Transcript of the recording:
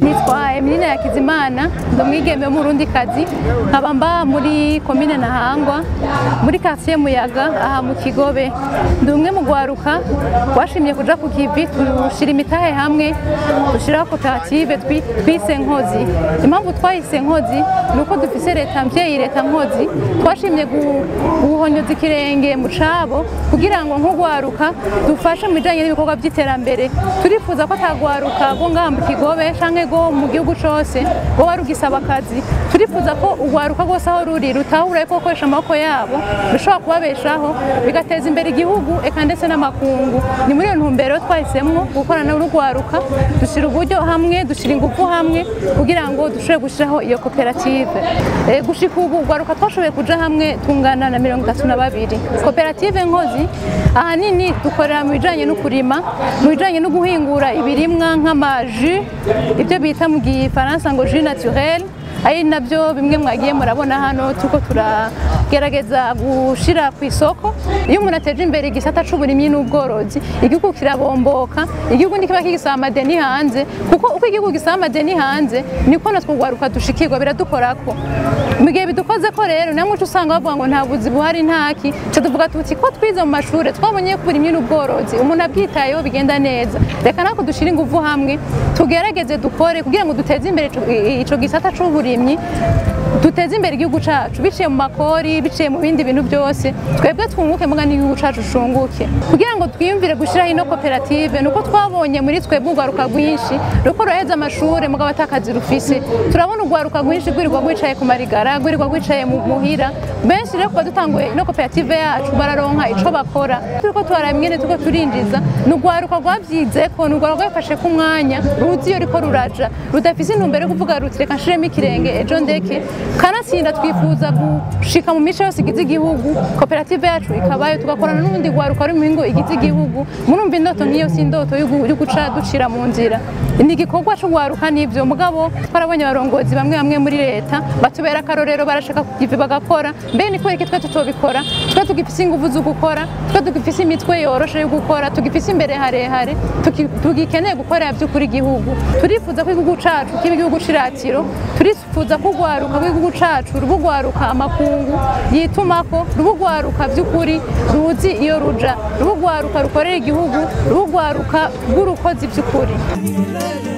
nitwa Emeline Yakizimana ndi umwigeme w'umurundikazi nkaba mba muri komine Ntahangwa muri quartier Muyaga aha mu Kigobe ndi umwe mu gwaruka twashimye kuja ku kivi tushira imitahe hamwe dushiraho koperative twi- twise Nkozi impamvu twahise Nkozi ni uko dufise leta mvyeyi leta Nkozi twashimye gu- guhonyoza ikirenge mu cabo kugira ngo nk'ugwaruka dufashe mu bijanye n'ibikorwa by'iterambere turifuza ko atagwaruka rwo ngaha mu Kigobe canke rwo mu gihugu cose rwoba rugisaba akazi turifuza ko urwaruka rwose aho ruri rutahura ko gukoresha amaboko yabo bishobora kubabeshaho bigateza imbere igihugu eka ndetse n'amakungu ni muri iyo ntumbero twahisemwo gukorana n'urwaruka dushyira uburyo hamwe dushyira ingufu hamwe kugira ngo dushobore gushyiraho iyo koperative Eh, gushika ubu urwaruka twashoboye kuja hamwe tungana na mirongo itatu na babiri koperative nkozi ahanini dukorera mu bijanye no kurima mu bijanye no guhingura ibirimwa nk'amaji ibyo bita mu gifaransa ngo jus naturel ari nabyo bimwe mwagiye murabona hano tuko turagerageza gushira ku isoko iyo umuntu ateje imbere igisata c'uburimyi n'ubworozi igihugu kirabomboka igihugu ntikiba kigisaba amadeni hanze kuko uko igihugu gisaba amadeni hanze niko natwe urwaruka dushikirwa biradukorako mu gihe bidukozeko rero namwe uca usanga bavuga ngo nta buzi buhari ntaki ca tuvuga tuti ko twize mu mashure twabonye ko uburimyi n'ubworozi umuntu abwitayeho bigenda neza reka natwe dushire ingufu hamwe tugerageze dukore kugira ngo duteze imbere ico- i- ico gisata c'uburimyi duteze imbere igihugu cacu biciye mu makori biciye mu bindi bintu byose twebwe twunguke muga n'igihugu cacu cunguke kugira ngo twiyumvire gushiraho ino koperative nuko twabonye muri twebwe urwaruka rwinshi ruko ruheza amashure mugabo atakazi rufise turabona urwaruka rwinshi rwirirwa rwicaye ku marigara rwirirwa rwicaye mu muhira benshi rero kuba dutanguye ino koperative yacu bararonka ico bakora turiko tuharaba ingene turiko turinjiza ni urwaruka rwavyizeko ni urwaruka rwafashe ku mwanya ruzi iyo riko ruraja rudafise intumbero yo kuvuga ruti reka nshiremo ikirenge ejo ndeke kanatsinda twifuza gushika mu mice yose igize igihugu koperative yacu ikabayo tugakorana n'ubundi rwaruka ruri mu mihingo igize igihugu murumva indoto nk'iyo si indoto yo gu- yo guca ducira mu nzira ni igikorwa c'urwaruka n'ivyo mugabo twarabonye abarongozi bamwe bamwe muri leta batubera akarorero barashaka kugivi bagakora mbe ni kubera iki twe tutobikora twe tugifise inguvu zo gukora twe tugifise imitwe yoroshe yo gukora tugifise imbere harehare tuki- tugikeneye gukorera by'ukuri igihugu turifuza ko igihugu cacu kiba igihugu c'iratiro turifuza ko urwaruka rw'igihugu cacu ruba urwaruka amakungu yitumako ruba urwaruka by'ukuri ruzi iyo ruja ruba urwaruka rukorera igihugu ruba urwaruka rw'urukozi by'ukuri